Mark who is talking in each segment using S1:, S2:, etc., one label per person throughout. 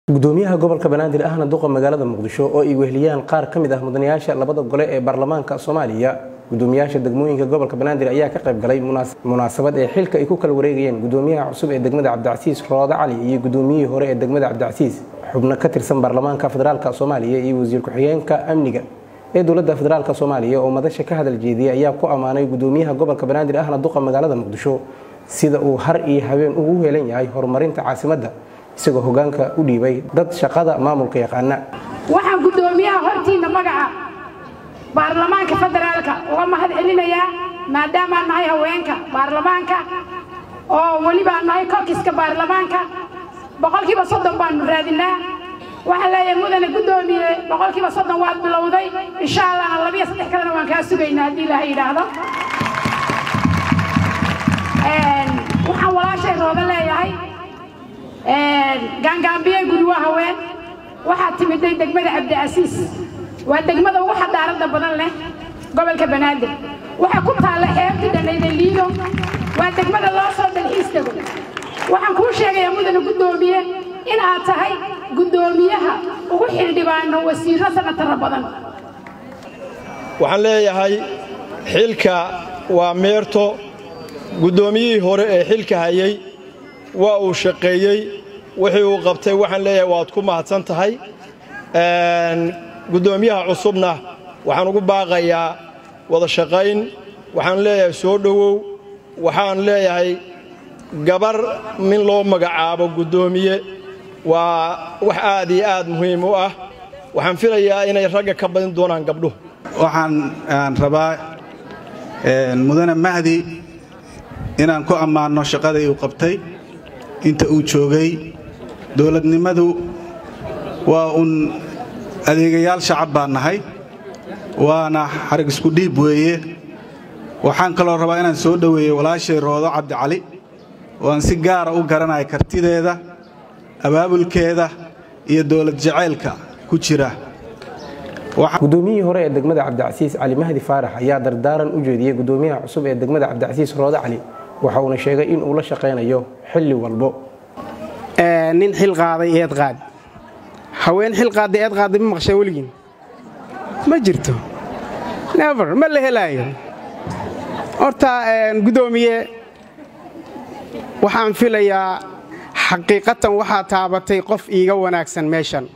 S1: gudoomiyaha gobolka banaadir ahna duqa magaalada muqdisho oo ay weheliyaan qaar ka mid ah mudanayaasha labada gole ee baarlamaanka soomaaliya gudoomiyaasha degmooyinka gobolka banaadir ayaa ka qayb galay munaasabad ee xilka ay ku kala wareegayeen gudoomiyaha cusub ee degmada cabdicasiis roode cali iyo gudoomiyihii hore ee degmada cabdicasiis xubno ka tirsan baarlamaanka federaalk soomaaliya iyo wasiir ku-xigeenka amniga ee dowladda federaalk soomaaliya oo madasha ka hadal jeediyay ayaa ku ammaanay gudoomiyaha gobolka banaadir ahna duqa magaalada muqdisho sida uu har iyo habeen ugu heelan yahay horumarinta caasimadda isagoo hogaanka u dhiibay dad shaqada maamulka yaqaana
S2: waxaan guddoomiyaha hortiinna magaca baarlamaanka federaalka uga mahad celinayaa maadaamaan nahay haweenka baarlamaanka oo welibaan nahay kokiska baarlamaanka boqolkiiba soddon baanu raadinaa waxaan leeyahay mudane guddoomiye boqolkiiba soddon waad bilowday insha allahna labiyo saddex kalena waan kaa sugaynaa haddii ilaaha yidhaahdo waxaan walaashay rooda leeyahay gaangaambiye guri waa haween waxaad timiday degmada cabdicasiis waa degmada ugu xadaaradda badan leh gobolka banaadir waxaa ku taalla xeebtii dhanayda liido waa degmada loo soo dalxiis tego waxaan kuu sheegayaa mudane guddoomiye in aad tahay guddoomiyaha ugu xildhibaano wasiirro sanatara badan
S3: waxaan leeyahay xilka waa meerto guddoomiyihii hore ee xilka hayay waa uu shaqeeyey wixii uu qabtay waxaan leeyahay waad ku mahadsan tahay guddoomiyaha cusubna waxaan ugu baaqayaa wada shaqayn waxaan leeyahay soo dhowow waxaan leeyahay gabar min loo magacaabo guddoomiye waa wax aad iyo aad muhiim u ah waxaan filayaa inay ragga ka badin doonaan gabdhuhu
S4: waxaan rabaa mudane mahdi inaan ku ammaanno shaqadii uu qabtay inta uu joogay dowladnimadu waa uun adeegayaal shacab baan nahay waana xarig isku dhiib weeye waxaan kaloo rabaa inaan soo dhoweeyo walaashay roodo cabdicali oo aan si gaara u garanaya kartideeda abaabulkeeda iyo dowlad jacaylka ku jira
S1: gudoomiyihii hore ee degmada cabdicasiis cali mahdi faarax ayaa dardaaran u jeediyey gudoomiyaha cusub ee degmada cabdicasiis roode cali waxa uuna sheegay in uu la shaqaynayo xilli walbo
S5: nin xil qaaday eed qaad haween xil qaadday eed qaadday ma maqshaa weligiin ma jirto never ma la helaayo horta guddoomiye waxaan filayaa xaqiiqatan waxaa taabatay qof iiga wanaagsan meeshan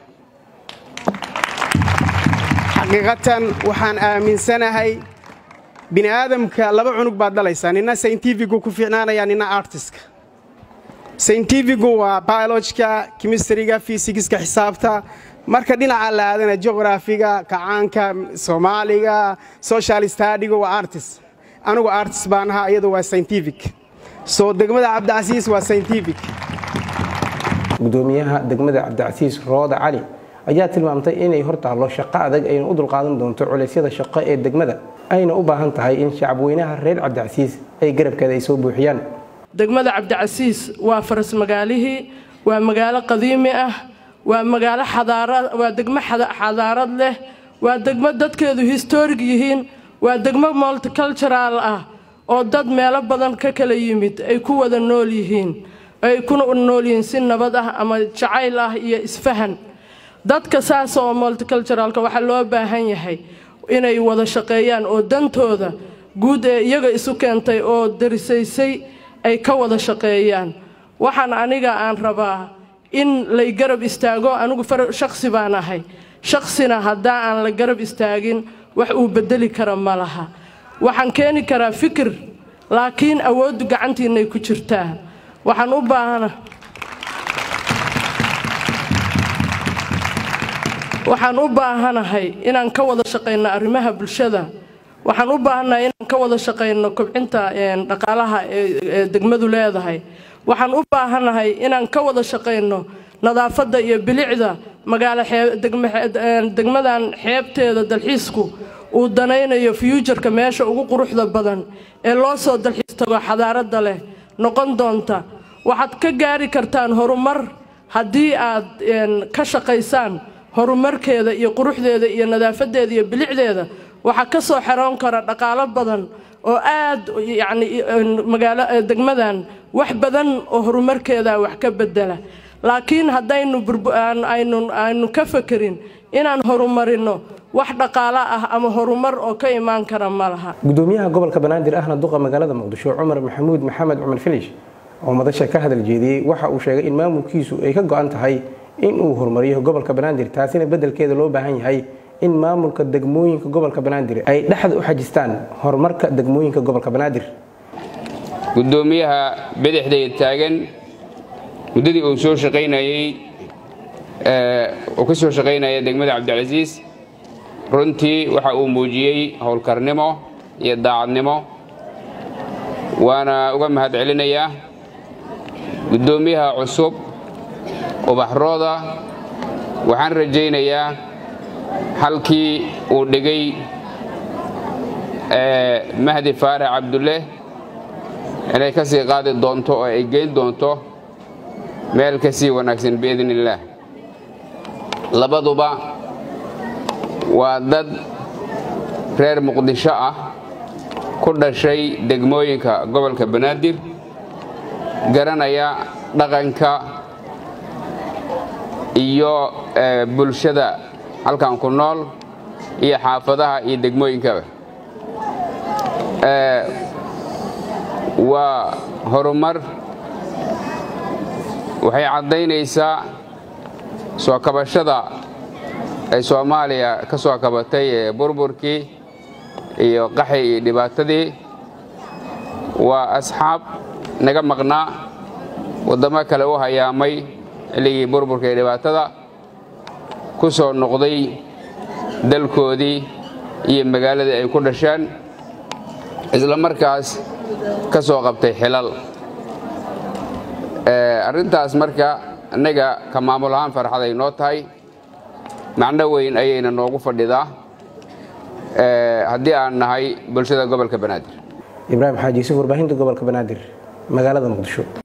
S5: xaqiiqatan waxaan aaminsanahay bini aadamka laba cunug baad dhalaysaa nina saintifigu ku fiicnaanaya nina artiska saintifigu waa biolojka kimistariga fisigiska xisaabta marka dhinaca la aadana jografiga kacaanka soomaaliga social stadiga waa artist anugu artist baan ahaa iyadu waa saintific soo degmada cabdicasiis waa saintific
S1: gudoomiyaha degmada cabdicasiis roode cali ayaa tilmaamtay inay hor taallo shaqo adag ayna u dulqaadan doonto culeysyada shaqo ee degmada ayna u baahan tahay in shacabweynaha reer cabdicasiis ay garabkeeda ay soo buuxiyaan
S6: degmada cabdicasiis waa faras magaalihii waa magaalo qadiimi ah waa magaalo waa degmo xadaarad leh waa degmo dadkeedu historig yihiin waa degmo multicultural ah oo dad meelo badan ka kala yimid ay ku wada nool yihiin ay kuna nool yihiin si nabad ah ama jacayl ah iyo isfahan dadka saas oo multiculturalka waxaa loo baahan yahay inay wada shaqeeyaan oo dantooda guud ee iyaga isu keentay oo darisaysay ay ka wada shaqeeyaan waxaan aniga aan rabaa in lay garab istaago anigu shakhsi baan ahay shakhsina haddaa aan la garab istaagin wax uu beddeli kara ma laha waxaan keeni karaa fikir laakiin awooddu gacantiinnay ku jirtaa waxaan u baahana waxaan u baahanahay inaan ka wada shaqayno arrimaha bulshada waxaan u baahannahay inaan ka wada shaqayno kobcinta dhaqaalaha ee degmadu leedahay waxaan u baahanahay inaan ka wada shaqayno nadaafadda iyo bilicda magaalo degmadan xeebteeda dalxiisku uu danaynayo fyuujarka meesha ugu quruxda badan ee loo soo dalxiis tago xadaaradda leh noqon doonta waxaad ka gaari kartaan horumar haddii aad ka shaqaysaan horumarkeeda iyo quruxdeeda iyo nadaafadeeda iyo bilicdeeda waxaa ka soo xeroon kara dhaqaalo badan oo aad yacni magaalo degmadan wax badan oo horumarkeeda wax ka bedela laakiin haddaynu aynu ka fakerin inaan horumarinno wax dhaqaalo ah ama horumar oo ka imaan kara ma laha
S1: gudoomiyaha gobolka banaadir ahna duqa magaalada muqdisho cumar maxamuud maxamed cumar filish oo madasha ka hadal jeediyey waxa uu sheegay in maamulkiisu ay ka go-an tahay in uu horumariyo gobolka banaadir taasina beddelkeeda loo baahan yahay in maamulka degmooyinka gobolka banaadir ay dhexda u xajistaan horumarka degmooyinka gobolka banaadir
S7: gudoomiyaha bidixdayda taagan muddadii uu soo shaqaynayey uu ka soo shaqaynaya degmada cabdicasiis runtii waxa uu muujiyey howlkarnimo iyo daacadnimo waana uga mahad celinayaa guddoomiyaha cusub ubaxrooda waxaan rajaynayaa halkii uu dhigay mahdi faarax cabdulle inay ka sii qaadi doonto oo ay geyn doonto meel ka sii wanaagsan biidn illaah labaduba waa dad reer muqdisho ah ku dhashay degmooyinka gobolka banaadir garanaya dhaqanka iyo bulshada halkan ku nool iyo xaafadaha iyo degmooyinkaba waa horumar waxay caddaynaysaa soo kabashada ay soomaaliya ka soo kabatay ee burburkii iyo qaxi iyo dhibaatadii waa asxaab naga maqnaa waddamo kale u hayaamay xilligii burburka iyo dhibaatada ku soo noqday dalkoodii iyo magaaladii ay ku dhasheen isla markaas ka soo qabtay xilal arrintaas marka innaga ka maamul ahaan farxaday noo tahay macno weyn ayayna noogu fadhidaa haddii aan nahay bulshada gobolka banaadir
S1: ibraahim xaaji yuusuf warbaahinta gobolka banaadir magaalada muqdisho